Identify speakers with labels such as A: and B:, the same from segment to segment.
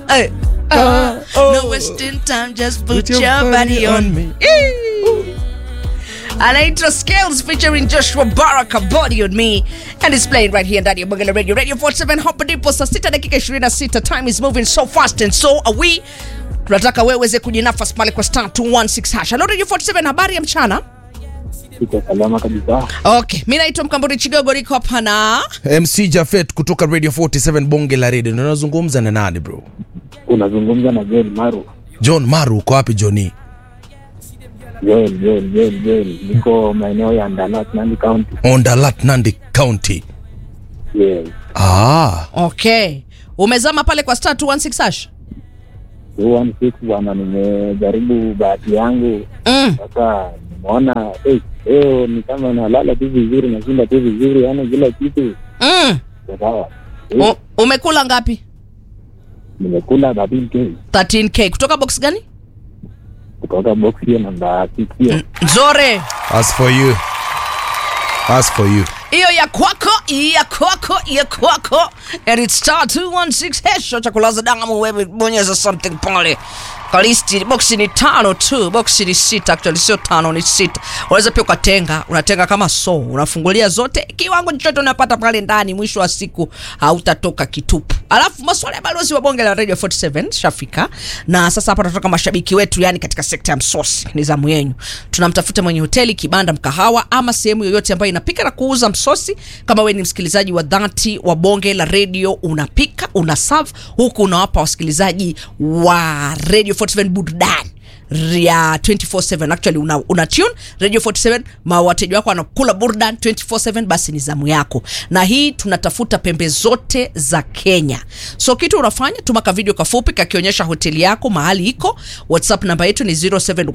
A: Hey. Uh, no wasting time, just put, your, body, on me. Eee. anaitwa Scales featuring Joshua Baraka body on me and it's playing right here ndani ya Bonge la Radio Radio 47 hapa ndipo saa 6 dakika 26 time is moving so fast and so are we tunataka wewe uweze kujinafasi pale kwa star 216 hash hello Radio 47 habari ya mchana
B: Iko salama kabisa.
A: okay mi naitwa Mkamburi Chigogo niko hapa na
C: MC Jafet kutoka Radio 47 bonge la radio. Ndio nazungumza na nani bro?
B: Unazungumza na Joel Maru.
C: John Maru, uko wapi Johnny?
B: Joel, Joel, Joel, Joel. Niko maeneo ya Ndalat, Nandi County.
C: Ondalat, Nandi County.
B: Yes.
C: Ah,
A: okay umezama pale kwa star 216 hash
B: 216 bwana, nimejaribu bahati yangu
A: mm.
B: sasa, nimeona eh, leo ni kama nalala tu vizuri, nashinda tu vizuri, yani kila kitu
A: Mm.
B: iko sawa.
A: U, umekula ngapi
B: Nimekula 13k
A: 13k kutoka box gani
B: kutoka box hiyo namba 6 hiyo.
A: nzore
C: as for you. As for you.
A: hiyo ya kwako ya kwako ya kwako and it's star 216 hesho cha kulaza damu wewe bonyeza something pale kalisti boksi ni tano tu boksi ni sita actually sio tano ni sita unaweza pia ukatenga unatenga kama so unafungulia zote kiwango chochote unapata pale ndani mwisho wa siku hautatoka kitupu alafu maswala ya balozi wa bonge la radio 47 shafika na sasa hapa tunatoka mashabiki wetu yani katika sekta ya msosi ni zamu yenyu tunamtafuta mwenye hoteli kibanda mkahawa ama sehemu yoyote ambayo inapika na kuuza msosi kama we ni msikilizaji wa dhati wa bonge la radio unapika una serve huku unawapa wasikilizaji wa radio 47 burudani ya 24/7 actually una, una tune radio 47 ma wateja wako wanakula burdan 24/7 basi ni zamu yako na hii tunatafuta pembe zote za kenya so kitu unafanya tuma ka video kafupi kakionyesha hoteli yako mahali iko whatsapp namba yetu ni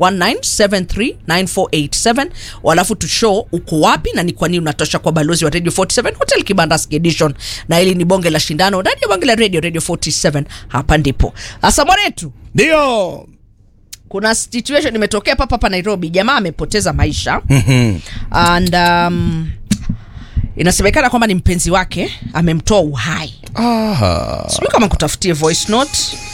A: 0719739487 walafu tushow uko wapi na ni kwa nini unatosha kwa balozi wa radio 47 hotel kibandaski edition na hili ni bonge la shindano ndani ya bonge la radio radio 47 hapa ndipo hasa mwanetu
C: Ndio.
A: kuna situation imetokea papa hapa nairobi jamaa amepoteza maisha
C: Mhm.
A: and um, inasemekana kwamba ni mpenzi wake amemtoa uhai
C: Ah.
A: sijui kama kutafutie voice note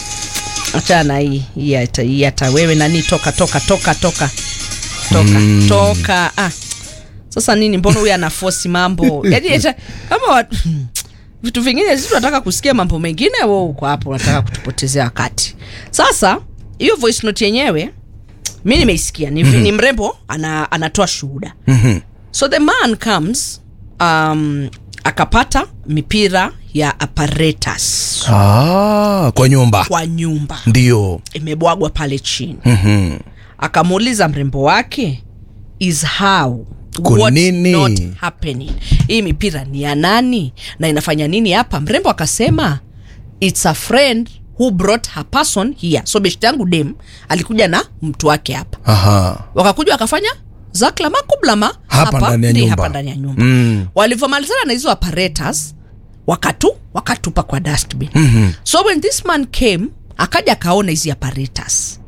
A: achana hii hii hata hii hata wewe nani toka toka toka toka toka mm. toka ah. sasa nini mbona huyu anafosi mambo yani hata kama watu vitu vingine sisi tunataka kusikia mambo mengine wewe uko hapo unataka kutupotezea wakati sasa hiyo voice note yenyewe mi nimeisikia ni, mm-hmm. ni mrembo ana, anatoa shuhuda
C: Mhm.
A: so the man comes um, akapata mipira ya apparatus
C: Ah, kwa nyumba.
A: kwa nyumba
C: Ndio.
A: imebwagwa pale chini
C: Mhm.
A: akamuuliza mrembo wake is how
C: Kwa
A: What's
C: nini?
A: not happening hii mipira ni ya nani na inafanya nini hapa mrembo akasema its a friend who brought her person here so beshti yangu dem alikuja na mtu wake hapa
C: Aha.
A: wakakuja wakafanya zaklama kublama
C: Hapa ndani ya
A: ndi
C: nyumba.
A: hapa ndani ya nyumba
C: Mm.
A: walivyomalizana na hizo apparatus wakatu wakatupa kwa dustbin
C: Mhm.
A: so when this man came akaja akaona hizi apparatus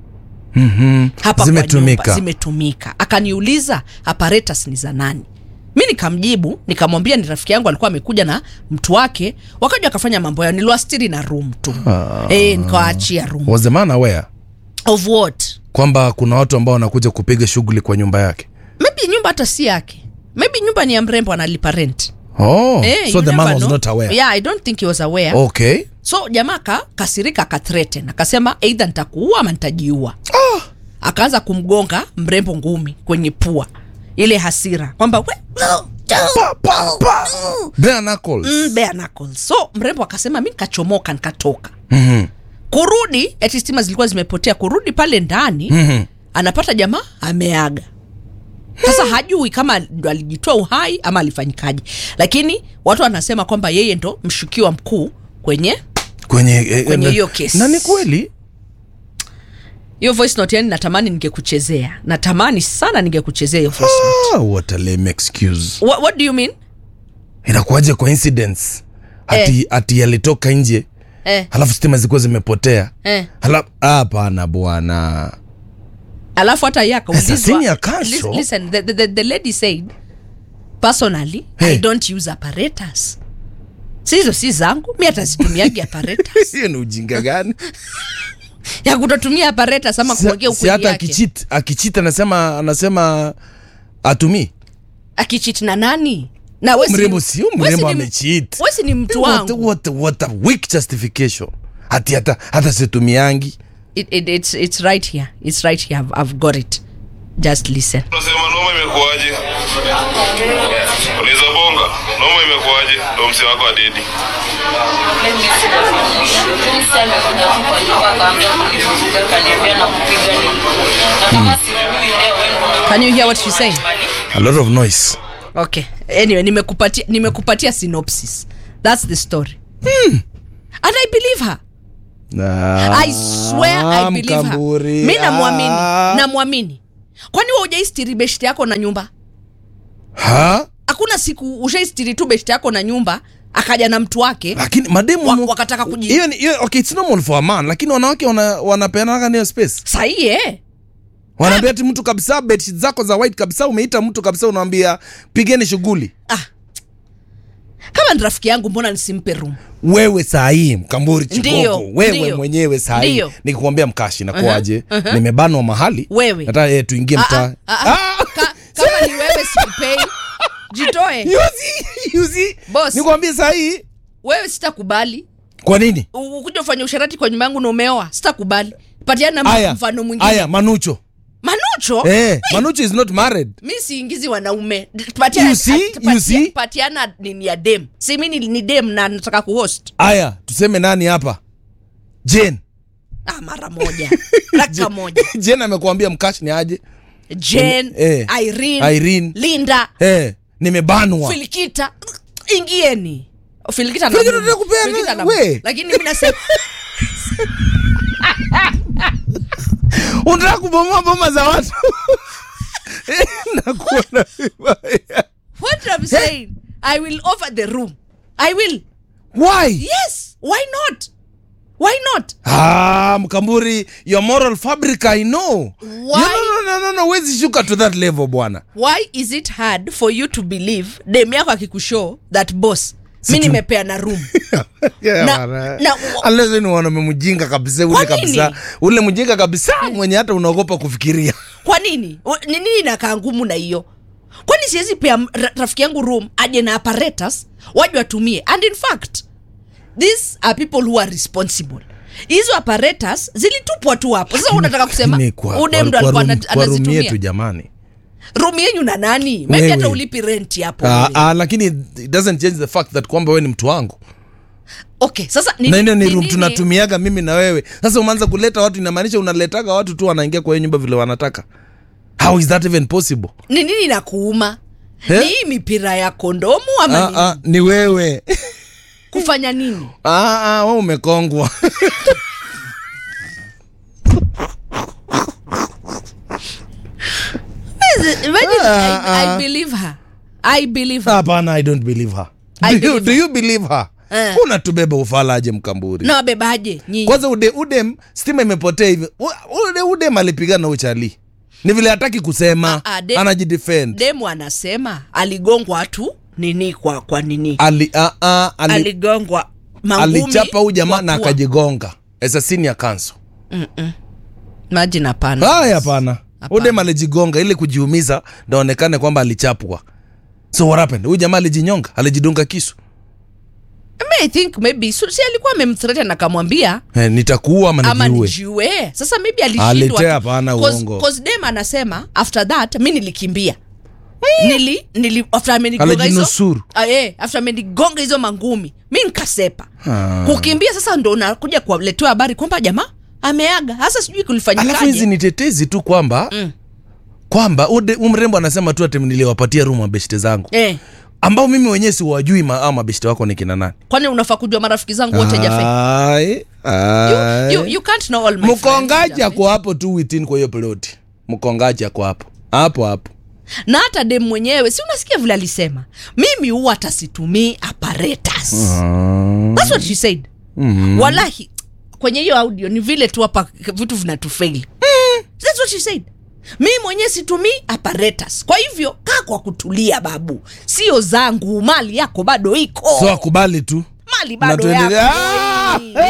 C: Mhm.
A: hapa
C: Zimetumika.
A: kwa nyumba zimetumika akaniuliza apparatus ni za nani mi nikamjibu nikamwambia ni rafiki yangu alikuwa amekuja na mtu wake wakaja wakafanya mambo yao niliwastiri na room tu
C: Ah.
A: e, nikawaachia room
C: Was the man aware
A: of what
C: kwamba kuna watu ambao wanakuja kupiga shughuli kwa nyumba yake?
A: maybe nyumba hata si yake maybe nyumba ni ya mrembo analipa rent
C: Oh,
A: Eh,
C: so
A: you
C: the man
A: never
C: was
A: know.
C: not aware.
A: yeah i don't think he was aware
C: Okay.
A: so jamaa ka kasirika akathreaten akasema eidha nitakuua ama nitajiua akaanza kumgonga mrembo ngumi kwenye pua ile hasira kwamba "We-
C: Pa, pa, pa. Bare knuckles.
A: Mm, bare knuckles. so mrembo akasema mi nikachomoka nikatoka
C: Mhm.
A: kurudi ati stima zilikuwa zimepotea kurudi pale ndani
C: Mhm.
A: anapata jamaa ameaga sasa hajui kama ndo alijitoa uhai ama alifanyikaje lakini watu wanasema kwamba yeye ndo mshukiwa mkuu kwenye
C: Kwenye eh,
A: Kwenye
C: eh,
A: hiyo kesi.
C: Na ni kweli?
A: hiyo voice note yani natamani ningekuchezea natamani sana ningekuchezea hiyo voice note
C: Ah, what a lame excuse.
A: what, what do you mean
C: Inakuwaje coincidence? Ati ati alitoka nje
A: eh,
C: halafu stima zilikuwa zimepotea.
A: eh.
C: Halafu hapana bwana.
A: alafu hata ye
C: As a
A: akaulizwa
C: senior counsel-
A: Lis- listen the, the, the, the lady said personally
C: Hey.
A: i don't use apparatus si hizo si zangu mi hata situmiagi apparatus
C: hiyo ni ujinga gani
A: ya kutotumia apparatus ama
C: si,
A: kuwekea
C: si
A: ukweli
C: hata
A: yake
C: akichit akichit anasema anasema atumii
A: akichit na nani na we si-
C: mrembo sio
A: we si
C: mrembo
A: ni-
C: amecheat
A: we si ni mtu
C: what,
A: wangu
C: what, what a weak justification hati hata hata situmiangi
A: it, it, it's, it's right here it's right here I've, I've got it just listen
D: Unasema noma imekuwaje? Unaweza bonga. Noma imekuwaje? Ndo msi wako adedi.
A: can you hear what she's saying
C: a lot of noise
A: okay anyway nimekupatia nimekupatia synopsis that's the story and i believe her
C: Ah,
A: i swear i believe her
C: Mkamburi.
A: mi namwamini
C: Ah.
A: namwamini kwani wa ujaistiri beshti yako na nyumba
C: ha
A: hakuna siku ushaistiri tu beshti yako na nyumba akaja na mtu wake
C: lakini mademu
A: wa,
C: mu-
A: wakataka kuji
C: hiyo ni- hiyo- okay it's normal for a man lakini wanawake wana, wanapeanaga niyo space
A: sahii eh
C: wanaambia ti mtu kabisa bedsheet zako za white kabisa umeita mtu kabisa unawambia pigeni shughuli
A: ah. kama ni rafiki yangu mbona nisimpe room
C: wewe sahii mkamburi
A: Ndiyo,
C: chigogo wewe
A: ndiyo,
C: mwenyewe sahii
A: ndiyo.
C: nikikwambia mkashi nakuaje nimebanwa mahali
A: Wewe.
C: nataka eh, tuingie
A: Ah,
C: mtaa
A: ah, ah, ah. Ka, kama ni wewe sikupei jitoe
C: Yuzi, yuzi.
A: Boss.
C: nikwambie sahii
A: wewe sitakubali
C: kwa nini
A: U- ukuja ufanya usharati kwa nyumba yangu na umeoa sitakubali patiana
C: aya
A: mfano mwingine
C: aya manucho
A: manucho
C: eh, manucho is not married
A: mi siingizi wanaume patiana,
C: You see?
A: patia-
C: You see?
A: patiana nini ya dem si mi ni, ni dem na nataka kuhost
C: aya tuseme nani hapa jen
A: ah, mara moja raka moja
C: jen amekuambia mkashi ni aje
A: jen
C: Eh,
A: irene,
C: Irene.
A: linda
C: eh, nimebanwa
A: filikita ingieni filikita
C: Filikita
A: na-
C: tutakupea na-
A: Filikita na-
C: we.
A: lakini mi nasema
C: unataka kubomoa boma za watu Eh, nakuona vibaya
A: what I'm saying I will offer the room I will
C: why
A: yes why not why not
C: ah, mkamburi your moral fabric i know
A: Why?
C: You- no, no, no, no, no, wezi shuka to that level bwana
A: why is it hard for you to believe dem yako akikushow that boss mi
C: Situ-
A: nimepea na room
C: Yeah,
A: Na-
C: bwana.
A: na-
C: Unless wewe ni mwanaume mjinga kabisa ule
A: Kwa
C: kabisa
A: nini?
C: ule mjinga kabisa mwenye hata unaogopa kufikiria
A: kwa nini O- ni nini inakaa ngumu na hiyo kwani siwezi pea m- ra- rafiki yangu room aje na apparatus waje watumie and in fact these are people who are responsible hizo apparatus zilitupwa tu hapo sasa unataka kusema
C: Lakini kwa-
A: ude
C: kwa-
A: mdo
C: kwa
A: alikuwa
C: room-
A: ana-
C: kwa room yetu
A: anazitumia
C: jamani
A: room yenyu na nani maybe
C: Wewe.
A: hata ulipi rent hapo
C: Ah,
A: wewe.
C: ah, lakini it doesn't change the fact that kwamba wewe ni mtu wangu
A: okay sasa ni,
C: na hiyo ni
A: ni
C: room
A: nini-
C: tunatumiaga mimi na wewe sasa umeanza kuleta watu inamaanisha unaletaga watu tu wanaingia kwa hiyo nyumba vile wanataka how is that even possible
A: ni nini na kuuma
C: Eh?
A: ni hii mipira ya kondomu ama
C: ah,
A: nini?
C: ah, ni wewe
A: kufanya nini
C: ah, ah, we umekongwa
A: Imagine,
C: Ah,
A: I,
C: ah.
A: I believe her I believe her
C: hapana i don't believe her
A: I
C: do, you,
A: believe
C: do you believe her
A: Eh.
C: unatubeba ufalaje mkamburi
A: na wabebaje nyinyi
C: kwanza ude, udem stima imepotea hivi U- ude, udem alipigana uchali ni vile hataki kusema
A: Ah, ah, dem-
C: anajidefend
A: demu anasema aligongwa tu nini kwa kwa nini
C: ali, ah, ah, ali,
A: aligongwa mangumi
C: alichapa huyu jamaa
A: kwa
C: na
A: pua.
C: akajigonga as a senior counsel
A: Imagine hapana
C: haya hapana
A: Hapana.
C: udem alijigonga ili kujiumiza ndaonekane kwamba alichapwa so what happened huyu jamaa alijinyonga alijidunga kisu
A: I mean, I think maybe so, si alikuwa amemthreaten akamwambia
C: eh, nitakuua ama
A: ama
C: nijiue
A: nijiue sasa maybe alishindwa
C: Alitea
A: tu.
C: hapana
A: Cause-
C: uongo.
A: cause dem anasema after that mi nilikimbia nili, nili after amenigonga hizo
C: Alijinusuru.
A: Ah, eh, after amenigonga hizo mangumi mi nikasepa
C: Ah.
A: kukimbia sasa ndo nakuja kuwaletewa habari kwamba jamaa ameaga hasa sijui
C: alafu hizi
A: kulifanyikaje
C: ni tetezi tu kwamba
A: Mm.
C: kwamba ude- huyu mrembo anasema tu ati niliwapatia rumu mabeshte zangu
A: eh,
C: ambao mimi wenyewe siwajui ma- hao mabeshte wako ni kina nani
A: kwani unafaa kujua marafiki zangu wote jafe
C: Ai,
A: you,
C: ai.
A: you, you can't know all my
C: mkongaji
A: friends, Jafe.
C: ako hapo tu within kwa hiyo ploti mkongaji ako hapo hapo hapo
A: na hata dem mwenyewe si unasikia vile alisema mimi huwa atasitumii apparatus That's what she said wallahi kwenye hiyo audio ni vile tu hapa vitu vinatufail That's what she said mi mwenyewe situmii apparatus kwa hivyo kaa kwa kutulia babu sio zangu mali yako bado iko
C: so akubali tu
A: mali bado
C: Mnatuendelea-
A: yako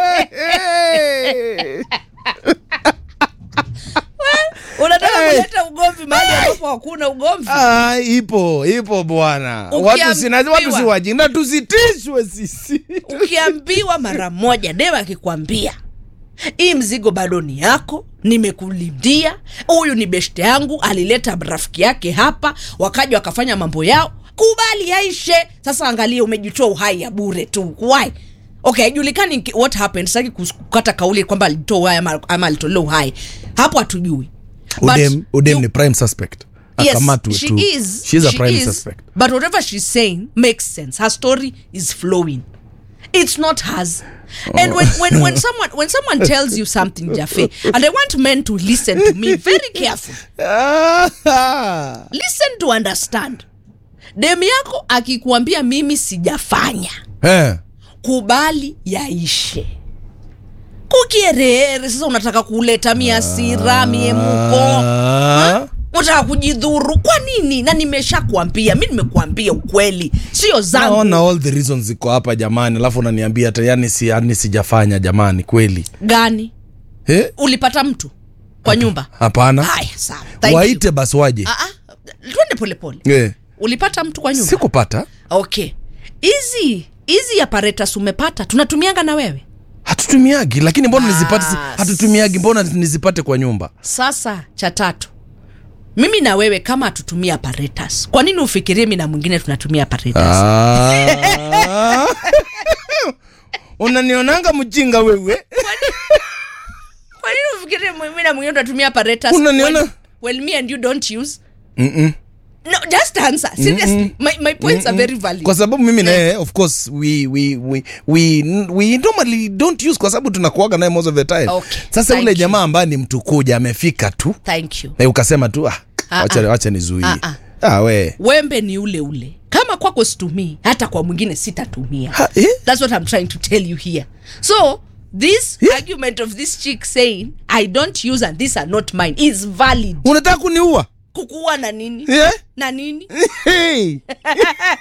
A: unataka
C: Hey.
A: kuleta ugomvi mahali ambapo hakuna ugomvi
C: Ah, ipo ipo bwana watu sina watu si
A: Ukiambiwa-
C: wajinga tusitishwe sisi
A: ukiambiwa mara moja deva akikwambia hii mzigo bado ni yako nimekulindia huyu ni beshte yangu alileta rafiki yake hapa wakaja wakafanya mambo yao kubali yaishe sasa angalia umejitoa uhai ya bure tu why okay haijulikani ki- what happened sitaki kus- kukata kauli kwamba alitoa uhai ama, ama alitolea uhai hapo hatujui But
C: udem, udem
A: you-
C: ni prime suspect
A: Yes,
C: akamatwe
A: she
C: tu
A: is.
C: she's a
A: She
C: prime
A: is.
C: suspect
A: But whatever she's saying makes sense. Her story is flowing. It's not hers. And when, when, when someone when someone tells you something, Jaffe, and I want men to listen to me very carefully.
C: Ah,
A: Listen to understand. Dem yako akikuambia mimi sijafanya,
C: eh.
A: kubali yaishe. Kukierere sasa unataka kuleta miasira miemuko
C: Ah.
A: unataka kujidhuru kwa nini na nimeshakwambia mi nimekuambia ukweli sio zangu
C: naona all the reasons ziko hapa jamani alafu unaniambia hata yani si, yani sijafanya jamani kweli
A: gani
C: eh?
A: ulipata mtu kwa nyumba
C: hapana
A: haya sawa Thank you.
C: waite basi waje
A: Ah, ah, twende polepole
C: eh.
A: ulipata mtu kwa nyumba
C: sikupata
A: okay hizi hizi apparatus umepata tunatumianga na wewe
C: hatutumiagi lakini mbona nizipate si-
A: Ah,
C: hatutumiagi mbona nizipate kwa nyumba
A: sasa cha tatu mimi na wewe kama hatutumia apparatus kwa nini ufikirie mi na mwingine tunatumia apparatus
C: Ah. unanionanga mjinga wewe
A: kwa nini ufikirie mimi na mwingine tunatumia apparatus
C: Unaniona?
A: well, well me and you don't use
C: Mm-mm.
A: no just answer seriously my, my points are very valid
C: kwa sababu mimi naye of course we, we, we, we, we normally don't use kwa sababu tunakuaga naye most of the time
A: Okay,
C: sasa
A: thank
C: ule
A: you.
C: jamaa ambaye ni mtu kuja amefika tu
A: thank you
C: na ukasema tu ah,
A: Ah,
C: wacha,
A: ah.
C: wacha nizuie
A: Ah, ah.
C: ah, we
A: wembe ni ule ule kama kwako situmii hata kwa mwingine sitatumia
C: Ha, eh?
A: that's what i'm trying to tell you here so this
C: Yeah.
A: argument of this chick saying i don't use and these are not mine is valid
C: unataka kuniua
A: kukuwa na nini
C: yeah?
A: na nini
C: hey.